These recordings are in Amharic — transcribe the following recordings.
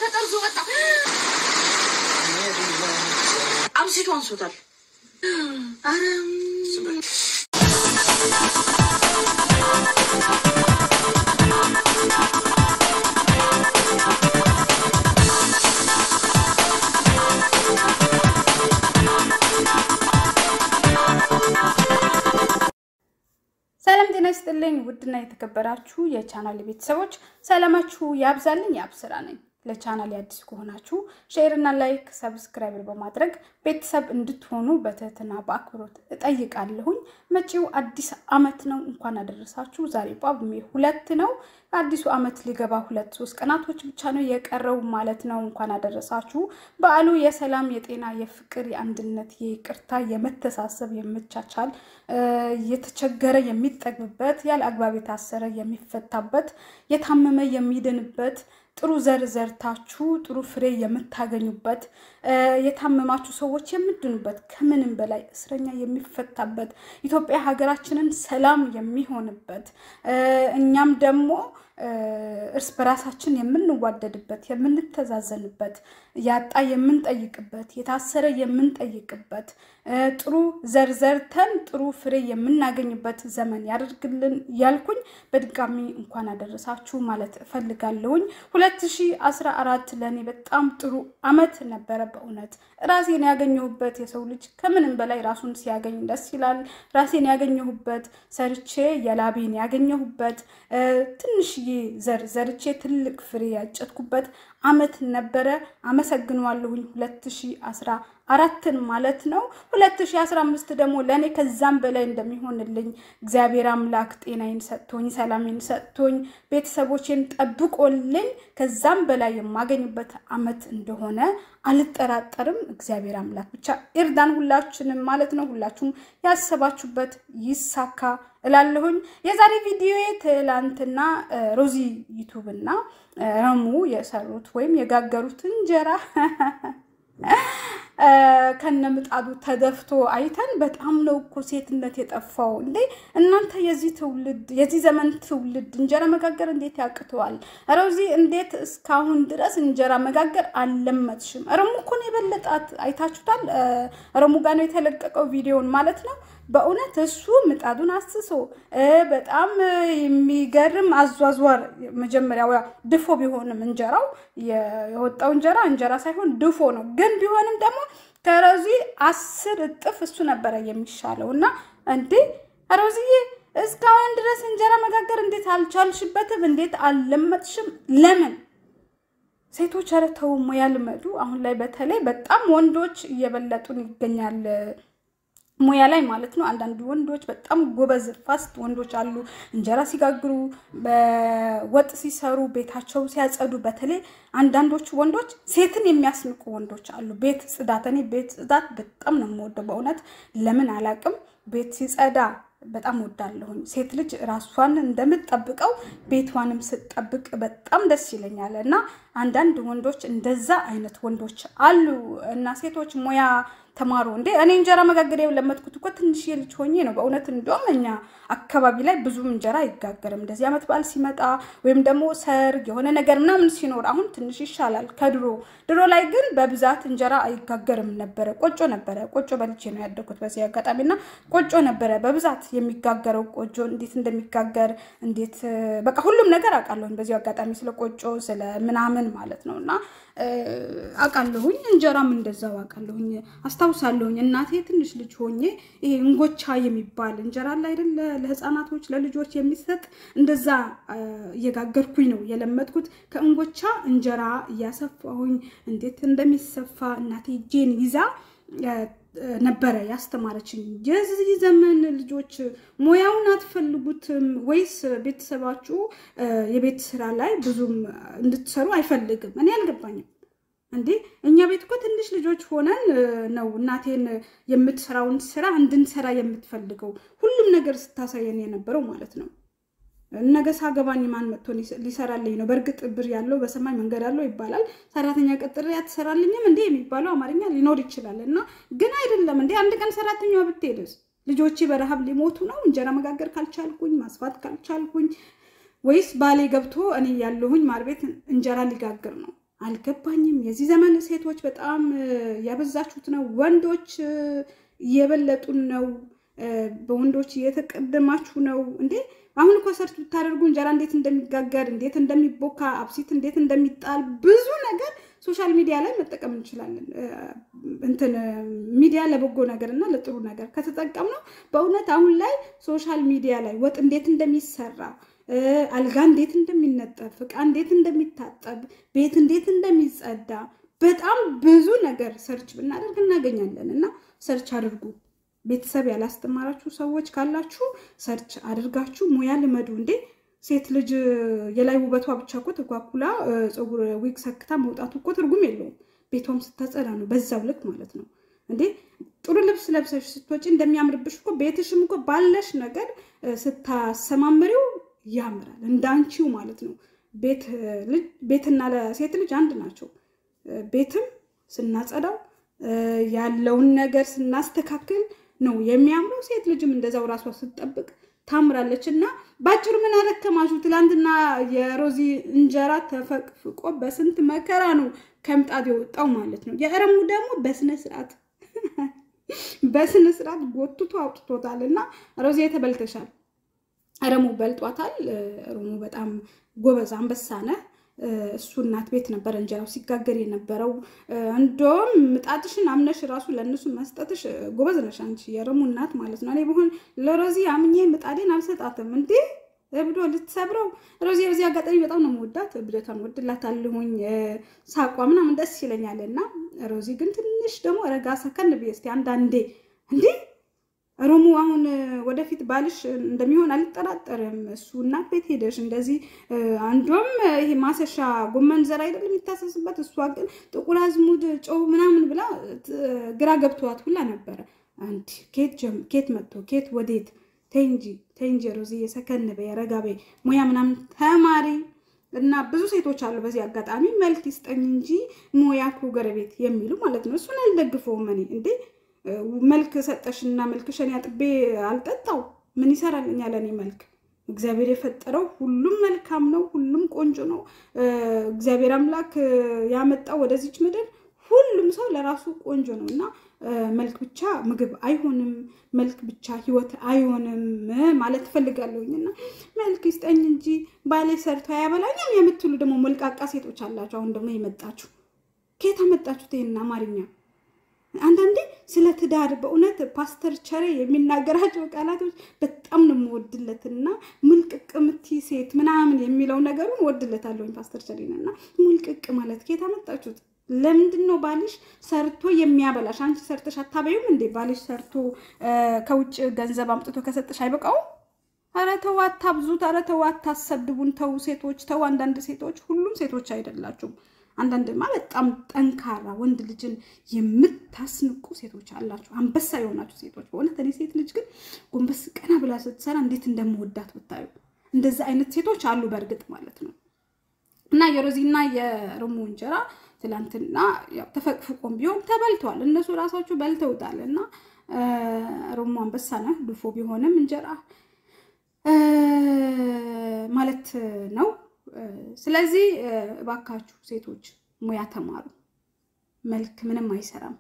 ከጠርዙ ወጣ። አምሲቱ አንሶታል። አረ ሰላም ጤና ይስጥልኝ። ውድና የተከበራችሁ የቻናል ቤተሰቦች ሰላማችሁ ያብዛልኝ። ያብስራ ነኝ። ለቻናል አዲስ ከሆናችሁ ሼር እና ላይክ ሰብስክራይብ በማድረግ ቤተሰብ እንድትሆኑ በትህትና በአክብሮት እጠይቃለሁኝ። መጪው አዲስ ዓመት ነው። እንኳን አደረሳችሁ። ዛሬ ጳጉሜ ሁለት ነው። አዲሱ ዓመት ሊገባ ሁለት ሶስት ቀናቶች ብቻ ነው የቀረው ማለት ነው። እንኳን አደረሳችሁ። በዓሉ የሰላም፣ የጤና፣ የፍቅር፣ የአንድነት፣ የይቅርታ፣ የመተሳሰብ፣ የመቻቻል የተቸገረ የሚጠግብበት፣ ያለ አግባብ የታሰረ የሚፈታበት፣ የታመመ የሚድንበት ጥሩ ዘር ዘርታችሁ ጥሩ ፍሬ የምታገኙበት የታመማችሁ ሰዎች የምድኑበት ከምንም በላይ እስረኛ የሚፈታበት ኢትዮጵያ ሀገራችንን ሰላም የሚሆንበት እኛም ደግሞ እርስ በራሳችን የምንዋደድበት የምንተዛዘንበት ያጣ የምንጠይቅበት የታሰረ የምንጠይቅበት ጥሩ ዘር ዘርተን ጥሩ ፍሬ የምናገኝበት ዘመን ያደርግልን ያልኩኝ በድጋሚ እንኳን አደረሳችሁ ማለት እፈልጋለሁኝ። 2014 ለእኔ በጣም ጥሩ አመት ነበረ። በእውነት ራሴን ያገኘሁበት የሰው ልጅ ከምንም በላይ ራሱን ሲያገኝ ደስ ይላል። ራሴን ያገኘሁበት ሰርቼ የላቤን ያገኘሁበት ትንሽዬ ዘር ዘርቼ ትልቅ ፍሬ ያጨትኩበት አመት ነበረ። አመሰግነዋለሁኝ 2014ን ማለት ነው። 2015 ደግሞ ለእኔ ከዛም በላይ እንደሚሆንልኝ እግዚአብሔር አምላክ ጤናዬን ሰጥቶኝ ሰላሜን ሰጥቶኝ ቤተሰቦቼን ጠብቆልኝ ከዛም በላይ የማገኝበት አመት እንደሆነ አልጠራጠርም። እግዚአብሔር አምላክ ብቻ ይርዳን ሁላችንም ማለት ነው። ሁላችሁም ያሰባችሁበት ይሳካ እላለሁኝ። የዛሬ ቪዲዮ ትላንትና ሮዚ ዩቱብ እና ረሙ የሰሩት ወይም የጋገሩት እንጀራ ከነምጣዱ ተደፍቶ አይተን በጣም ነው እኮ ሴትነት የጠፋው እንዴ! እናንተ የዚህ ትውልድ የዚህ ዘመን ትውልድ እንጀራ መጋገር እንዴት ያቅተዋል? ሮዚ እንዴት እስካሁን ድረስ እንጀራ መጋገር አልለመድሽም? ረሙ እኮ ነው የበለጣት። አይታችሁታል። ረሙ ጋር ነው የተለቀቀው ቪዲዮን ማለት ነው። በእውነት እሱ ምጣዱን አስሶ በጣም የሚገርም አዟዟር መጀመሪያው ድፎ ቢሆንም እንጀራው የወጣው እንጀራ እንጀራ ሳይሆን ድፎ ነው። ግን ቢሆንም ደግሞ ከሮዚ አስር እጥፍ እሱ ነበረ የሚሻለው እና እንዴ ሮዚዬ እስካሁን ድረስ እንጀራ መጋገር እንዴት አልቻልሽበትም? እንዴት አልለመጥሽም? ለምን? ሴቶች ኧረ ተው ሙያ ልመዱ። አሁን ላይ በተለይ በጣም ወንዶች እየበለጡን ይገኛል ሙያ ላይ ማለት ነው። አንዳንድ ወንዶች በጣም ጎበዝ ፋስት ወንዶች አሉ። እንጀራ ሲጋግሩ፣ በወጥ ሲሰሩ፣ ቤታቸው ሲያጸዱ፣ በተለይ አንዳንዶቹ ወንዶች ሴትን የሚያስንቁ ወንዶች አሉ። ቤት ጽዳት፣ እኔ ቤት ጽዳት በጣም ነው የምወደው በእውነት ለምን አላቅም። ቤት ሲጸዳ በጣም ወዳለሁኝ። ሴት ልጅ ራሷን እንደምትጠብቀው ቤቷንም ስትጠብቅ በጣም ደስ ይለኛል። እና አንዳንድ ወንዶች እንደዛ አይነት ወንዶች አሉ። እና ሴቶች ሙያ ተማሩ እንዴ! እኔ እንጀራ መጋገር የለመድኩት እኮ ትንሽ ልጅ ሆኜ ነው በእውነት። እንደውም እኛ አካባቢ ላይ ብዙም እንጀራ አይጋገርም። እንደዚህ ዓመት በዓል ሲመጣ ወይም ደግሞ ሰርግ የሆነ ነገር ምናምን ሲኖር አሁን ትንሽ ይሻላል ከድሮ። ድሮ ላይ ግን በብዛት እንጀራ አይጋገርም ነበረ። ቆጮ ነበረ። ቆጮ በልቼ ነው ያደግኩት በዚህ አጋጣሚ እና ቆጮ ነበረ በብዛት የሚጋገረው። ቆጮ እንዴት እንደሚጋገር እንዴት በቃ ሁሉም ነገር አውቃለሁኝ በዚህ አጋጣሚ ስለ ቆጮ ስለ ምናምን ማለት ነው እና አውቃለሁኝ። እንጀራም እንደዛው አውቃለሁኝ አስታውሳለሁኝ። እናቴ ትንሽ ልጅ ሆኜ ይሄ እንጎቻ የሚባል እንጀራ አለ አይደለ ለህፃናቶች ለልጆች የሚሰጥ እንደዛ እየጋገርኩኝ ነው የለመድኩት። ከእንጎቻ እንጀራ እያሰፋሁኝ እንዴት እንደሚሰፋ እናቴ እጄን ይዛ ነበረ ያስተማረችኝ። የዚህ ዘመን ልጆች ሙያውን አትፈልጉትም ወይስ ቤተሰባችሁ የቤት ስራ ላይ ብዙም እንድትሰሩ አይፈልግም? እኔ አልገባኝም። እንዴ እኛ ቤት እኮ ትንሽ ልጆች ሆነን ነው እናቴን የምትሰራውን ስራ እንድንሰራ የምትፈልገው ሁሉም ነገር ስታሳየን የነበረው ማለት ነው። ነገ ሳገባኝ ማን መጥቶ ሊሰራልኝ ነው? በእርግጥ ብር ያለው በሰማይ መንገድ አለው ይባላል። ሰራተኛ ቀጥሬ አትሰራልኝም እንዴ የሚባለው አማርኛ ሊኖር ይችላል። እና ግን አይደለም እንዴ አንድ ቀን ሰራተኛዋ ብትሄድስ ልጆቼ በረሃብ ሊሞቱ ነው? እንጀራ መጋገር ካልቻልኩኝ ማስፋት ካልቻልኩኝ፣ ወይስ ባሌ ገብቶ እኔ ያለሁኝ ማር ቤት እንጀራ ሊጋግር ነው? አልገባኝም። የዚህ ዘመን ሴቶች በጣም ያበዛችሁት ነው። ወንዶች እየበለጡን ነው። በወንዶች እየተቀደማችሁ ነው እንዴ! አሁን እኮ ሰርች ብታደርጉ እንጀራ እንዴት እንደሚጋገር፣ እንዴት እንደሚቦካ፣ አብሲት እንዴት እንደሚጣል ብዙ ነገር ሶሻል ሚዲያ ላይ መጠቀም እንችላለን። እንትን ሚዲያ ለበጎ ነገር እና ለጥሩ ነገር ከተጠቀምነው በእውነት አሁን ላይ ሶሻል ሚዲያ ላይ ወጥ እንዴት እንደሚሰራ አልጋ እንዴት እንደሚነጠፍ፣ እቃ እንዴት እንደሚታጠብ፣ ቤት እንዴት እንደሚጸዳ በጣም ብዙ ነገር ሰርች ብናደርግ እናገኛለን። እና ሰርች አድርጉ። ቤተሰብ ያላስተማራችሁ ሰዎች ካላችሁ ሰርች አድርጋችሁ ሙያ ልመዱ። እንዴ ሴት ልጅ የላይ ውበቷ ብቻ እኮ ተኳኩላ ፀጉር ዊግ ሰክታ መውጣቱ እኮ ትርጉም የለውም። ቤቷም ስታጸዳ ነው በዛው ልክ ማለት ነው። እንዴ ጥሩ ልብስ ለብሰሽ ስትወጪ እንደሚያምርብሽ እኮ ቤትሽም እኮ ባለሽ ነገር ስታሰማምሪው ያምራል እንዳንቺው ማለት ነው። ቤትና ለሴት ልጅ አንድ ናቸው። ቤትም ስናጸዳው ያለውን ነገር ስናስተካክል ነው የሚያምረው። ሴት ልጅም እንደዛው ራሷ ስትጠብቅ ታምራለች። እና ባጭሩ ምን አረከማችሁ? ትላንትና የሮዚ እንጀራ ተፈቅፍቆ በስንት መከራ ነው ከምጣድ የወጣው ማለት ነው። የእረሙ ደግሞ በስነ ስርዓት በስነ ስርዓት ጎትቶ አውጥቶታል። እና ሮዚ ተበልተሻል። እረሙ በልጧታል። እረሙ በጣም ጎበዝ አንበሳ ነህ። እሱ እናት ቤት ነበረ እንጀራው ሲጋገር የነበረው። እንደውም ምጣጥሽን አምነሽ ራሱ ለእነሱ መስጠትሽ ጎበዝ ነሽ አንቺ የእረሙ እናት ማለት ነው። እኔ በሆን ለሮዚ አምኜ ምጣዴን አልሰጣትም እንዴ እብዶ ልትሰብረው። ሮዚ በዚህ አጋጣሚ በጣም ነው የምወዳት፣ እብደቷን ወድላታለሁኝ፣ ሳቋ ምናምን ደስ ይለኛል። እና ሮዚ ግን ትንሽ ደግሞ ረጋ ሰከን ብዬ እስኪ አንዳንዴ እንዴ ሮሙ አሁን ወደፊት ባልሽ እንደሚሆን አልጠራጠርም። እሱ እናት ቤት ሄደሽ እንደዚህ አንዷም ይሄ ማሰሻ ጎመን ዘር አይደለም የሚታሰስበት፣ እሷ ግን ጥቁር አዝሙድ ጨው ምናምን ብላ ግራ ገብተዋት ሁላ ነበረ። አንድ ኬት መጥቶ ኬት ወዴት? ተይ እንጂ ተይ እንጂ ሮዚ የሰከን በይ ረጋ በይ፣ ሙያ ምናምን ተማሪ እና ብዙ ሴቶች አሉ። በዚህ አጋጣሚ መልክ ይስጠኝ እንጂ ሙያ እኮ ጎረቤት የሚሉ ማለት ነው። እሱን አልደግፈውም እኔ እንዴ መልክ ሰጠሽና መልክሽን ያጥቤ አልጠጣው ምን ይሰራልኛ ለእኔ መልክ? እግዚአብሔር የፈጠረው ሁሉም መልካም ነው፣ ሁሉም ቆንጆ ነው። እግዚአብሔር አምላክ ያመጣው ወደዚች ምድር ሁሉም ሰው ለራሱ ቆንጆ ነው እና መልክ ብቻ ምግብ አይሆንም፣ መልክ ብቻ ሕይወት አይሆንም ማለት ትፈልጋለሁኝ። እና መልክ ይስጠኝ እንጂ ባሌ ሰርቶ አያበላኝም የምትሉ ደግሞ ሞልቃቃ ሴቶች አላችሁ። አሁን ደግሞ የመጣችሁ ከየት አመጣችሁት ይሄን አማርኛ? አንዳንዴ ስለ ትዳር በእውነት ፓስተር ቸሬ የሚናገራቸው ቃላቶች በጣም ነው የምወድለትና ሙልቅቅ ምትይ ሴት ምናምን የሚለው ነገሩን ወድለታለሁኝ ፓስተር ቸሬን እና ሙልቅቅ ማለት ከየት አመጣችሁት? ለምንድን ነው ባልሽ ሰርቶ የሚያበላሽ? አንቺ ሰርተሽ አታበዩም እንዴ? ባልሽ ሰርቶ ከውጭ ገንዘብ አምጥቶ ከሰጠሽ አይበቃውም? ኧረ ተው አታብዙት። ኧረ ተው አታሰድቡን። ተው ሴቶች ተው። አንዳንድ ሴቶች ሁሉም ሴቶች አይደላችሁም። አንዳንድማ በጣም ጠንካራ ወንድ ልጅን የምታስንቁ ሴቶች አላችሁ፣ አንበሳ የሆናችሁ ሴቶች። በእውነት እኔ ሴት ልጅ ግን ጎንበስ ቀና ብላ ስትሰራ እንዴት እንደምወዳት ብታዩ። እንደዚህ አይነት ሴቶች አሉ በእርግጥ ማለት ነው። እና የሮዚና የርሙ እንጀራ ትላንትና ተፈቅፍቆም ቢሆን ተበልተዋል። እነሱ ራሳቸው በልተውታል። እና ርሙ አንበሳ ነህ ድፎ ቢሆንም እንጀራ ማለት ነው። ስለዚህ እባካችሁ ሴቶች ሙያ ተማሩ። መልክ ምንም አይሰራም።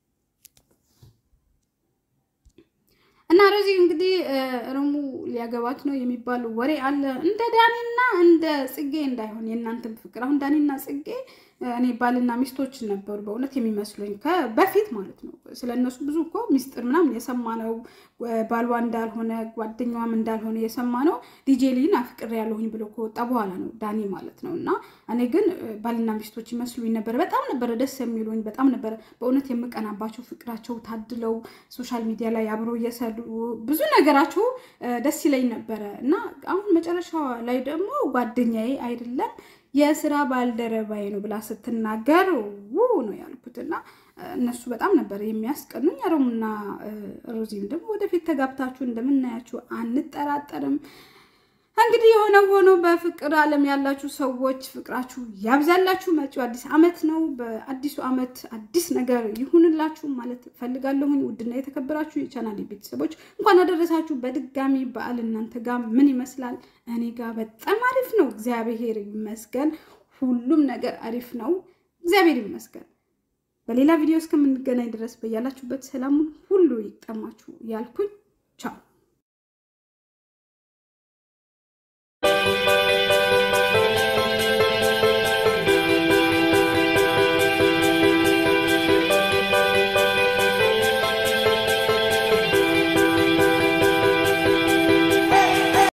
እና ሮዚ እንግዲህ ርሙ ሊያገባት ነው የሚባል ወሬ አለ። እንደ ዳኒና እንደ ጽጌ እንዳይሆን የእናንተም ፍቅር። አሁን ዳኒና ጽጌ እኔ ባልና ሚስቶች ነበሩ በእውነት የሚመስሉኝ በፊት ማለት ነው። ስለ እነሱ ብዙ እኮ ሚስጥር ምናምን የሰማነው ባሏ እንዳልሆነ ጓደኛዋም እንዳልሆነ የሰማነው ዲጄ ሊን አፍቅሬ ያለሁኝ ብሎ ከወጣ በኋላ ነው ዳኒ ማለት ነው። እና እኔ ግን ባልና ሚስቶች ይመስሉኝ ነበር። በጣም ነበረ ደስ የሚሉኝ፣ በጣም ነበረ በእውነት የምቀናባቸው። ፍቅራቸው ታድለው ሶሻል ሚዲያ ላይ አብረው እየሰሩ ብዙ ነገራቸው ደስ ይለኝ ነበረ እና አሁን መጨረሻ ላይ ደግሞ ጓደኛዬ አይደለም የስራ ባልደረባዬ ነው ብላ ስትናገር ው ነው ያልኩት። እና እነሱ በጣም ነበር የሚያስቀኑኝ። ሮሙና ሮዚም ደግሞ ወደፊት ተጋብታችሁ እንደምናያችሁ አንጠራጠርም። እንግዲህ የሆነ ሆኖ በፍቅር ዓለም ያላችሁ ሰዎች ፍቅራችሁ ያብዛላችሁ። መጪው አዲስ ዓመት ነው። በአዲሱ ዓመት አዲስ ነገር ይሁንላችሁ ማለት ፈልጋለሁኝ። ውድና የተከበራችሁ የቻናል ቤተሰቦች እንኳን አደረሳችሁ በድጋሚ በዓል። እናንተ ጋር ምን ይመስላል? እኔ ጋር በጣም አሪፍ ነው፣ እግዚአብሔር ይመስገን። ሁሉም ነገር አሪፍ ነው። እግዚአብሔር ይመስገን። በሌላ ቪዲዮ እስከምንገናኝ ድረስ በያላችሁበት ሰላሙን ሁሉ ይጠማችሁ ያልኩኝ ቻው።